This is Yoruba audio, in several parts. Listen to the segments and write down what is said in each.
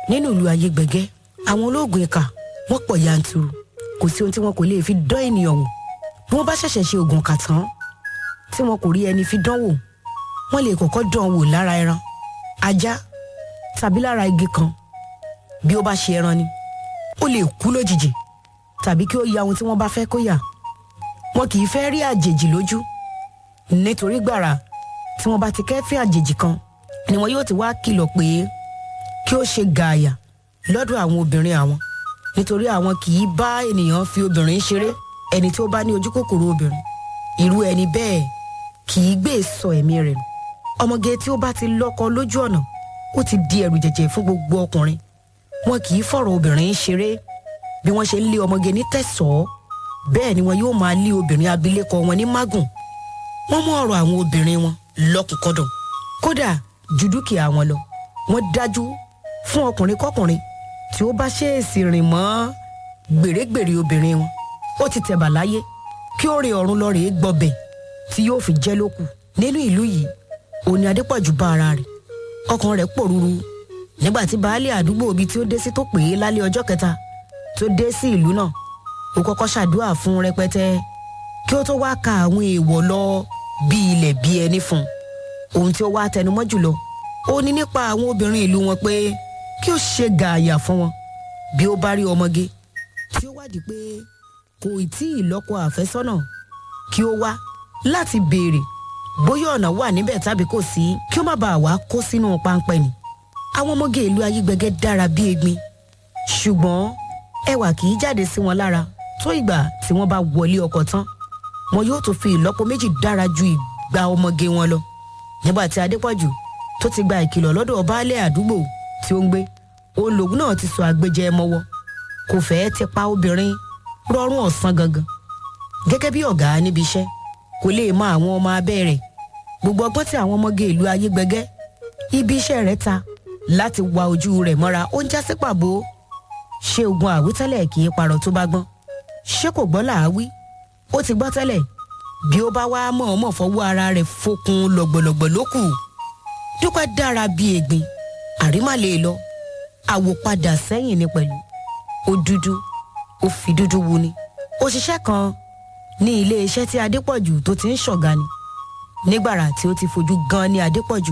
nínú ìlú ayégbẹ̀gẹ́ àwọn olóògùn ìkà wọ́n pọ̀ yanturu kò sí ohun tí wọn kò lè fi dán ènìyàn wò bí wọ́n bá ṣẹ̀ṣẹ̀ ṣe oògùn kà tán tí wọn kò rí ẹni fi dán wò wọ́n lè kọ́kọ́ dán wò lára ẹran ajá tàbí lára igi kan bí ó bá ṣe ẹran ni ó lè kú lójijì tàbí kí ó ya ohun tí wọ́n bá fẹ́ kó yà wọn kì í fẹ́ rí àjèjì lójú nítorí gbàrà tí wọ́n bá ti kẹ́fín àjèjì kan ni wọn yóò ti wá kìlọ̀ pé kí ó ṣe gààyà lọ́dọ̀ àwọn obìnrin àwọn nítorí àwọn kì í bá ènìyàn fi obìnrin ṣeré ẹni tí ó bá ní ojú kòkòrò obìnrin irú ẹni bẹ́ẹ̀ kì í gbé sọ ẹ̀mí rẹ̀ nù ọmọge tí ó bá ti lọ́kọ lójú ọ̀nà ó ti di ẹrù jẹ̀jẹ̀ fún gbogbo ọkùnrin wọn kì í fọ̀rọ̀ obìnrin ṣeré bí wọ́n ṣe ń lé ọmọge ní tẹ̀sọ́ bẹ́ẹ̀ ni wọn yóò máa lé obìnrin abilékọ wọn ní mágùn wọ́n mú ọ̀rọ̀ àwọn obìnrin wọn lọ́kùnkọ́dùn kódà ju dúkìá wọn lọ wọ́n dájú fún ọkùnrin kọkùnrin tí ó bá ṣèèsì rìn mọ́ gbèrègbèrè obìnrin wọn ó ti tẹ̀bà láyé kí ó rìn ọ̀run lọ rèé gbọ́bẹ̀ tí yóò fi jẹ́ lókù nínú ìlú yìí òní adépọ̀jù bá ara rẹ̀ ọkàn rẹ̀ pòrúurú nígbà tí baálé àdúgbò ibi tí ó dé sí tó pè é lálẹ́ ọjọ́ kẹta tó dé sí ìlú náà ó kọ́kọ́ ṣàdúrà fún rẹpẹtẹ kí ó tó wá ka àwọn èèwọ̀ lọ bí ilẹ̀ bí ẹni fún un ohun tí ó wá tẹnumọ́ jùlọ ó ní nípa àwọn obìnrin ìlú wọn pé kí ó ṣe gààyà fún wọn bí ó bá rí ọmọge tí ó wádìí pé kò tí ì lọ́kọ àfẹ́sọ́nà kí ó wá láti béèrè bóyá ọ̀nà wà níbẹ̀ tàbí kò sí kí ó má bàa wá kó sínú páńpẹ́ ni àwọn ọmọge ìlú ayégbẹgẹ dára bí egbin ṣùgbọ́n ẹwà kì í jáde sí wọn lára tó ìgbà tí wọ́n bá wọlé ọkọ tán wọn yóò tún fi ìlọ́po méjì dára ju ìgbà ọmọge wọn lọ nígbà tí adépọ̀jù tó ti gba ìkìlọ̀ lọ́dọ̀ baálé àdúgbò tí ó ń gbé òun lòun náà ti sọ àgbéjẹ mọ́wọ́ kò fẹ́ẹ́ ti pa obìnrin rọrùn ọ̀sán gangan gẹ́gẹ́ bí ọ̀gá níbi iṣẹ́ kò lè mọ àwọn ọmọ abẹ́ rẹ̀ gbogbo ọgbọ́n tí àwọn ọmọge ìlú ayégbẹgẹ́ ibi iṣẹ́ rẹ̀ ta láti wa ojú rẹ̀ mọ́ra ó ń já sí pàbó ṣé ogun àwítẹ́lẹ̀ kì í parọ́ tó bá gbọ́n ṣé kò gbọ́ làáwí ó ti gbọ́ tẹ́lẹ̀ bí ó bá wá mọ̀ọ́mọ̀ fọwọ́ ara rẹ̀ fokun lọ̀gbọ̀lọ̀gbọ̀ ló kù dúpẹ́ dára bí ègbin àrímà lè lọ àwòpadà sẹ́yìn ni pẹ̀lú ó dúdú ó fi dúdú wu ni òṣìṣẹ́ kan ní ilé iṣẹ́ tí adépọ̀jù tó ti ń ṣọ̀gá ni nígbàrà tí ó ti fojú gan ní adépọ̀jù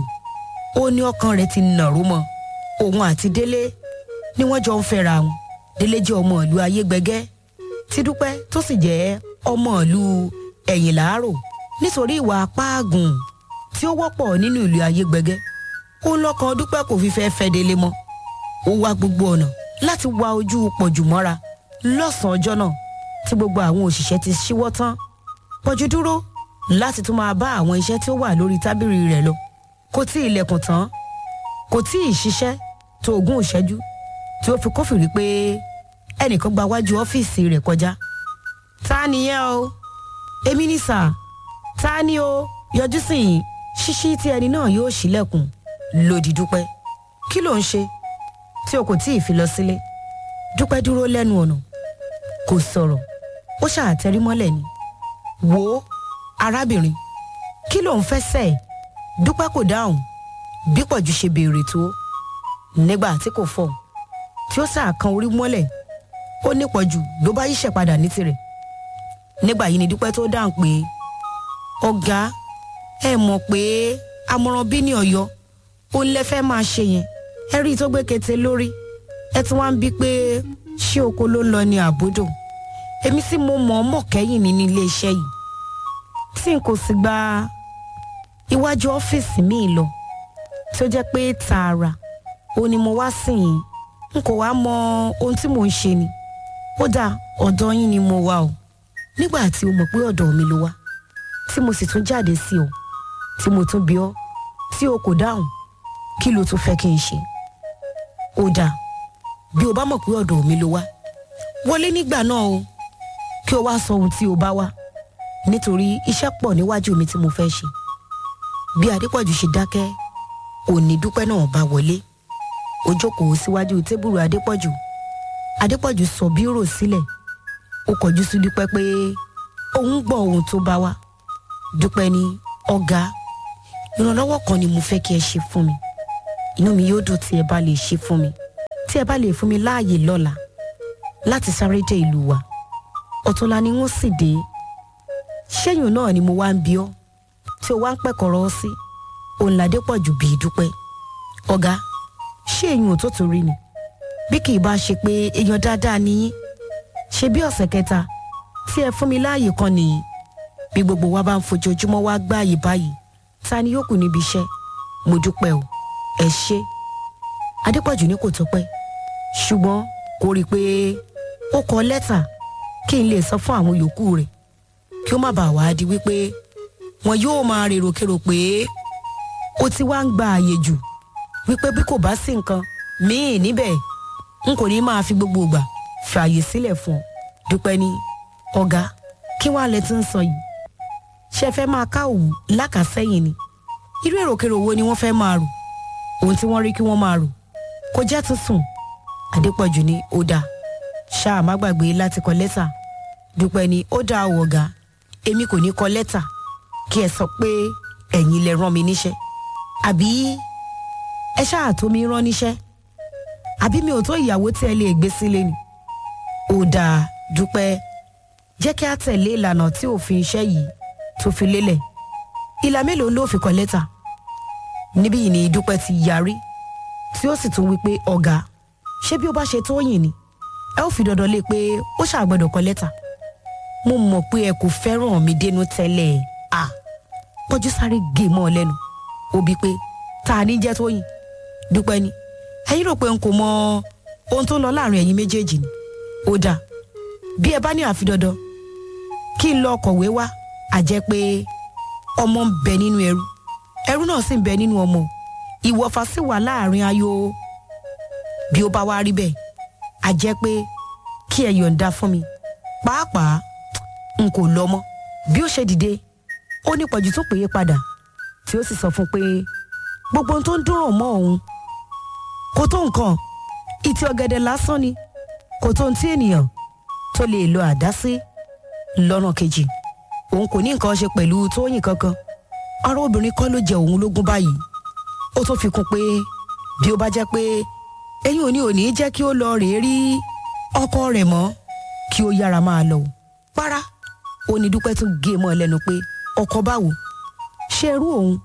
ó ní ọkàn rẹ̀ ti nàró mọ́ òun àti délé ni wọ́n jọ ń fẹ́ra wọn délé jẹ́ ọmọ ìlú ayégbẹgẹ́ tí dúpẹ́ tó sì jẹ́ ọmọ ìlú ẹ̀yìn làárò nítorí ìwà apáàgùn tí ó wọ́pọ̀ nínú ìlú ayégbẹgẹ́ ó ń lọ́kàn dúpẹ́ kò fi fẹ́ fẹ́ délé mọ́ ó wá gbogbo ọ̀nà láti wá ojú pọ̀jù mọ́ra lọ́sàn-án ọjọ́ náà tí gbogbo àwọn òṣìṣẹ́ ti ṣíwọ́ tán pọ̀jù dúró láti tún máa bá àwọn iṣẹ́ tí ó wà lórí tábìlì rẹ̀ lọ kò tí ì lẹ̀kùn tán kò tí ì ṣiṣẹ́ tó ogún ìṣẹ́jú tí ó fi kófìrí pé ẹnìkan gba wájú ọ́fíìsì rẹ̀ kọjá ta nìyẹn o èmi ní sà ta ni o yọjú sí yìí ṣíṣí tí ẹni náà yóò ṣílẹ̀kùn lòdì dúpẹ́ kí ló ń ṣe tí o kò tí ì fi lọ sílé dúpẹ́ dúró lẹ́nu ọ̀nà kò sọ̀rọ̀ ó ṣàtẹrí mọ́lẹ̀ ni wò ó arábìnrin kí ló ń fẹ́ sẹ́ ẹ̀ dúpẹ́ kò dáhùn bí pọ̀jù ṣe béèrè tó nígbà tí kò fọ̀ tí ó sàkan orí mọ́lẹ̀ ó ní pọ̀jù ló bá yíṣẹ́ padà ní tirẹ̀ nígbà yìí ni dúpẹ́ tó dáhùn pé ọ̀gá ẹ mọ̀ pé amọ̀ràn bí ní ọ̀yọ́ ó ń lẹ́fẹ́ máa ṣe yẹn ẹ rí i tó gbé kété lórí ẹ tún wá ń bí pé ṣé oko ló ń lọ ní àbúdò èmi sì mo mọ̀ ọ́n mọ̀ kẹ́yìn mi ní ilé iṣẹ́ yìí tí n kò sì gba iwájú ọ́fíìsì mi lọ tí ó jẹ́ pé tààrà ó ní mo wá sìn yín n kò wá mọ ohun tí mò ń ṣe ni ó dà ọ̀dọ̀ yín ni mo wà o nígbà tí o mọ̀ pé ọ̀dọ̀ mi ló wá tí mo sì tún jáde sí ọ tí mo tún bí ọ tí o kò dáhùn kí ló tún fẹ́ kí n ṣe ó dà bí o bá mọ̀ pé ọ̀dọ̀ mi ló wá wọlé nígbà náà o kí o wá sọ ohun tí o bá wá nítorí iṣẹ́ pọ̀ níwájú mi tí mo fẹ́ ṣe bí adépọ̀jù ṣe dákẹ́ òní dúpẹ́ náà bá wọlé ó jókòó síwájú tébùrù adépọ̀jù adépọ̀jù sọ bírò sílẹ̀ ó kọjú sí dúpẹ́ pé òun gbọ́ ohun tó bá wá dúpẹ́ ní ọ̀gá ìrànlọ́wọ́ kan ni mo fẹ́ kí ẹ ṣe fún mi inú mi yóò dùn tí ẹ bá lè ṣe fún mi tí tí ẹ bá lè fún mi láàyè lọ́la láti sáré dé ìlú wa ọ̀túnla ni wọ́n sì dé ṣẹ́yìn náà ni mo wá ń bi ọ́ tí o wá ń pẹ̀kọ̀rọ̀ sí òun ládé pọ̀ jù bí dúpẹ́ ọ̀gá ṣé èyí ò tó torí ni bí kì í bá ṣe pé èèyàn dáadáa ni yín ṣe bí ọ̀sẹ̀ kẹta tí ẹ fún mi láàyè kan nìyí bí gbogbo wa bá ń fojoojúmọ́ wá gbáàyè báyìí ta ni yóò kù níbi iṣẹ́ mo dúpẹ́ o ẹ ṣé adépọ̀jù ní kò tó pẹ́ ṣùgbọ́n kò rí i pé ó kọ lẹ́tà kí n lè sọ fún àwọn yòókù rẹ̀ kí ó má bàa wá di wípé wọn yóò máa rèrò kérò pé ó ti wá ń gba àyè jù wípé bí kò bá sí nǹkan míì níbẹ̀ n kò ní máa fi gbogbo ìgbà fààyè sílẹ̀ fún ọ dúpẹ́ ní ọ̀gá kí wàá lẹ ti ń sọ yìí ṣe fẹ́ máa ká òwú lákàsẹ́yìn ni irú èròkèrò wo ni wọ́n fẹ́ máa rò ohun tí wọ́n rí kí wọ́n máa rò kò jẹ́ tuntun Adépọ̀jù ní ó dáa ṣáà má gbàgbé láti kọ lẹ́tà dúpẹ́ ní ó dáa ò ọ̀gá èmi kò ní kọ lẹ́tà kí ẹ sọ pé ẹ̀yin lẹ rán mi níṣẹ́ àbí ẹ ṣáà tó mi rán níṣẹ́ àbí mi ò tó ìyàwó tí ẹ lè gbé sílé ni ó dáa dúpẹ́ jẹ́ kí a tẹ̀lé ìlànà tí òfin iṣẹ́ yìí tó fi lélẹ̀ ìlà mélòó ló fi kọ lẹ́tà níbí yìí ni dúpẹ́ ti yarí tí ó sì tún wí pé ọ̀gá ṣé bí ó bá ṣe tó yìn ni ẹ ó fi dandan lé pé ó ṣàgbọ́dọ̀ kọ lẹ́tà mo mọ̀ pé ẹ kò fẹ́ràn mi dénú tẹ́lẹ̀ à pọ́jú sáré gé mọ́ ọ lẹ́nu ó bí pé ta ni jẹ́ tó yìn dúpẹ́ ni ẹ̀yin rò pé n kò mọ ohun tó ń lọ láàrin ẹ̀yin méjèèjì ni ó dáa bí ẹ bá ní àfi dandan kí n lọ kọ̀wé wá àjẹ́ pé ọmọ ń bẹ nínú ẹrú ẹrú náà sì ń bẹ nínú ọmọ ìwọ̀fà sì wà láàrin ayo bí ó bá wá rí bẹ́ẹ̀ àjẹ́ pé kí ẹ yọ̀ǹda fún mi pàápàá n kò lọ mọ́ bí ó ṣe dìde ó ní pọ̀jù tó péye padà tí ó sì sọ fún pé gbogbo ohun tó ń dúró mọ́ òun kò tó nǹkan ìtì ọ̀gẹ̀dẹ̀ lásán ni kò tó ohun tí ènìyàn tó lè lo àdá sí lọ́nà kejì òun kò ní nǹkan ṣe pẹ̀lú tóyìn kankan ọ̀rọ̀ obìnrin kọ́ ló jẹ òun lógún báyìí ó tún fi kún pé bí ó bá jẹ́ pé ẹ̀yin ò ní ò ní jẹ́ kí ó lọ rèé rí ọkọ rẹ̀ mọ́ kí ó yára máa lọ o para ó ní dúpẹ́ tún gé mọ́ ẹ lẹ́nu pé ọkọ báwo ṣe irú òun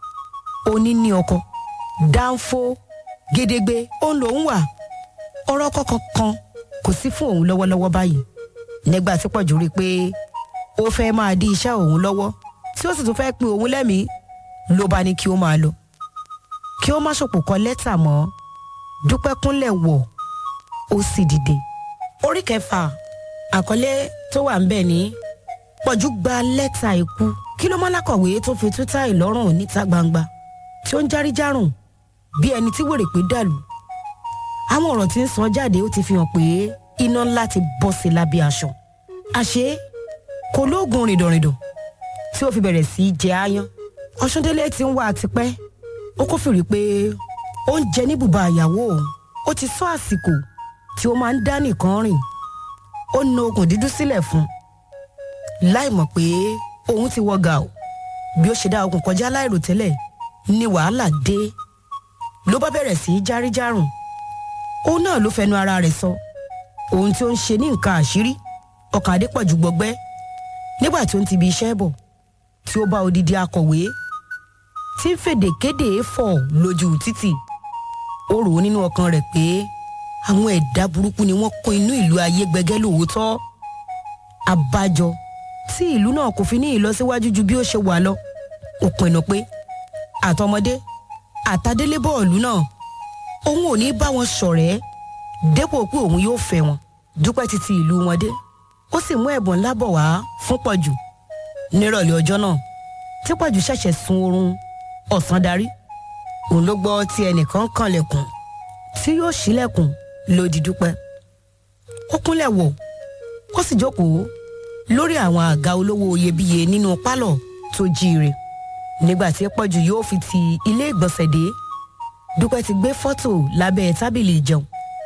òní ní ọkọ dáńfó gédégbé òun lòún wà ọ̀rọ̀ kọ̀ọ̀kan kan kò sí fún òun lọ́wọ́lọ́wọ́ báyìí nígbà tí pọ̀jù rí i pé ó fẹ́ máa dí iṣẹ́ òun lọ́wọ́ tí ó sì tún fẹ́ pin òun lẹ́mìí ló bá ní kí ó máa lọ kí ó má ṣòpò kọ lẹ́tà mọ́ dúpẹ́ kúnlẹ̀ wọ̀ ó sì dìde. orí kẹfà àkọlé tó wà ńbẹ̀ ní pọ̀jù gba lẹ́tà ikú kí ló mọ́lákọ̀wé tó fi tútà ìlọ́rùn níta gbangba tí ó ń járíjárùn bí ẹni tí wèrè pé dàlú àwọn ọ̀rọ̀ tí ń sọ jáde ó ti fi hàn pé iná ńlá ti bọ́ sí lábẹ́ aṣọ àṣé kò lóògùn rìndọ̀rìndọ̀ tí ó fi bẹ̀rẹ̀ sí í jẹ aáyán ọ̀ṣúndélé ti ń wá àtipẹ́ ó kófìrí pé ó ń jẹ ní bùbá ìyàwó òun ó ti sọ àsìkò tí ó máa ń dá nìkan rìn ó na okùn dídú sílẹ̀ fún un láì mọ̀ pé òun ti wọ gàù bí ó ṣe dá okùn kọjá láìròtẹ́lẹ̀ ni wàhálà dé ló bá bẹ̀rẹ̀ sí í járíjárùn òun náà ló fẹnu ara rẹ̀ sọ ohun tí ó ń ṣe ní nǹkan àṣírí ọkàn adépọ̀jù gbọgbẹ́ nígbà tí ó ń ti ibi iṣẹ́ bọ̀ tí ó bá odidi akọ̀wé tí ń fèdè kéde fọ̀ lójú títì ó rò ó nínú ọkàn rẹ̀ pé àwọn ẹ̀dá burúkú ni wọ́n kún inú ìlú ayé gbẹgẹ́ lóòótọ́ àbájọ tí ìlú náà kò fi ní ìlọsíwájú ju bí ó ṣe wà lọ ó pinnu pé àtọmọdé àtàdélé bọ́ọ̀lù náà òun ò ní bá wọn ṣọ̀rẹ́ dépò pé òun yóò fẹ́ wọn dúpẹ́ títí ìlú wọn dé ó sì mú ẹ̀bùn ńlá bọ̀ wá fún pọ̀jù nírọ̀lẹ́ ọjọ́ náà tí pọ̀jù ṣẹ̀ṣẹ̀ sun oorun ọ̀sán darí òun ló gbọ́ tí ẹnìkan kànlẹ̀kùn tí yóò ṣílẹ̀kùn lòdì dúpẹ́ ó kúnlẹ̀ wọ̀ ó sì jókòó lórí àwọn àga olówó iyebíye nínú pálọ̀ tó jíire nígbà tí pọ̀jù yóò fi ti ilé ìgbọ̀nsẹ̀ dé dúpẹ́ ti gbé fọ́tò lábẹ́ tábìlì ìjẹun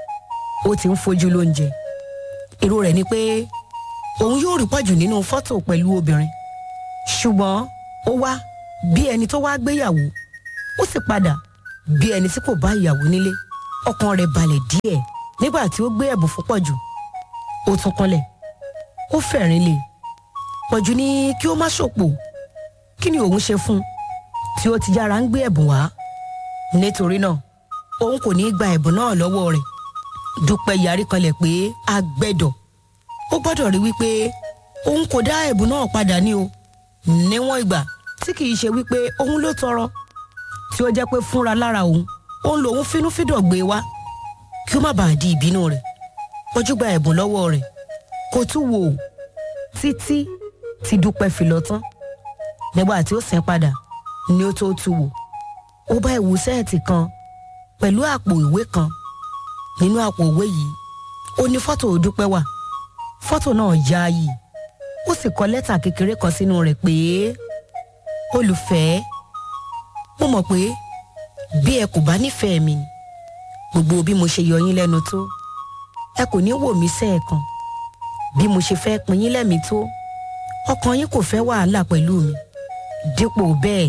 ó ti ń fojú lóúnjẹ èrò rẹ̀ ni pé òun yóò rí pọ̀jù nínú fọ́tò pẹ̀lú obìnrin ṣùgbọ́n ó wá bí ẹni tó wá gbéyàwó ó sì padà bí ẹni tí kò bá ìyàwó nílé ọkàn rẹ̀ balẹ̀ díẹ̀ nígbà tí ó gbé ẹ̀bùn fún pọ̀jù ó tún kúnlẹ̀ ó fẹ̀rín lé pọ̀jù ní kí ó má ṣòpò kí ni òun ṣe fún un tí ó ti yára ń gbé ẹ̀bùn wá nítorí náà òun kò ní í gba ẹ̀bùn náà lọ́wọ́ rẹ̀ dúpẹ́ yarí kanlẹ̀ pé agbẹ́dọ̀ ó gbọ́dọ̀ rí wípé òun kò dá ẹ̀bùn náà padà ní o níwọ̀n ìgbà tí kìí ṣe wípé òun ló tọrọ tí ó jẹ́ pé fúnra lára òun òun lòun fínúfíndọ̀ gbé wá kí ó má bàa di ìbínú rẹ̀ pọ́jú gba ẹ̀bùn lọ́wọ́ rẹ̀ kò tún wò ó títí tí dúpẹ́ fi lọ tán nígbà tí ó sìn padà ni ó tó tu wò ó bá ìwú sẹ́ẹ̀tì kan pẹ̀lú àpò ìwé kan nínú àpò ìwé yìí ó ní fọ́tò dúpẹ́ wà fọ́tò náà yááyì ó sì kọ lẹ́tà kékeré kan sínú rẹ̀ pé olùfẹ́ mo mọ̀ pé bí ẹ kò bá nífẹ̀ẹ́ mi ni gbogbo bí mo ṣe yọ yín lẹ́nu tó ẹ kò ní wò mí sẹ́ẹ̀kan bí mo ṣe fẹ́ pin yín lẹ́mìí tó ọkàn yín kò fẹ́ wàhálà pẹ̀lú mi dípò bẹ́ẹ̀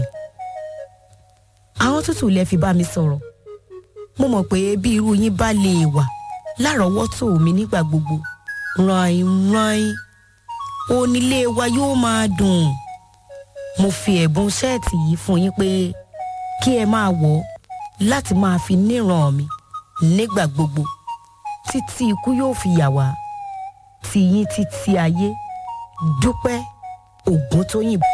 àwọn tútù lẹ fi bá mi sọ̀rọ̀ mo mọ̀ pé bí irú yín bá lè wà lárọ̀ọ́wọ́tò mi nígbà gbogbo ràn ràn onílé wa yóò máa dùn mo fi ẹ̀bùn ṣẹ́ẹ̀tì yìí fún yín pé kí ẹ máa wọ̀ ọ́ láti máa fi níran mi nígbà gbogbo títí ikú yóò fi yà wá tiyín títí ayé dúpẹ́ ògùn tó yìnbọn.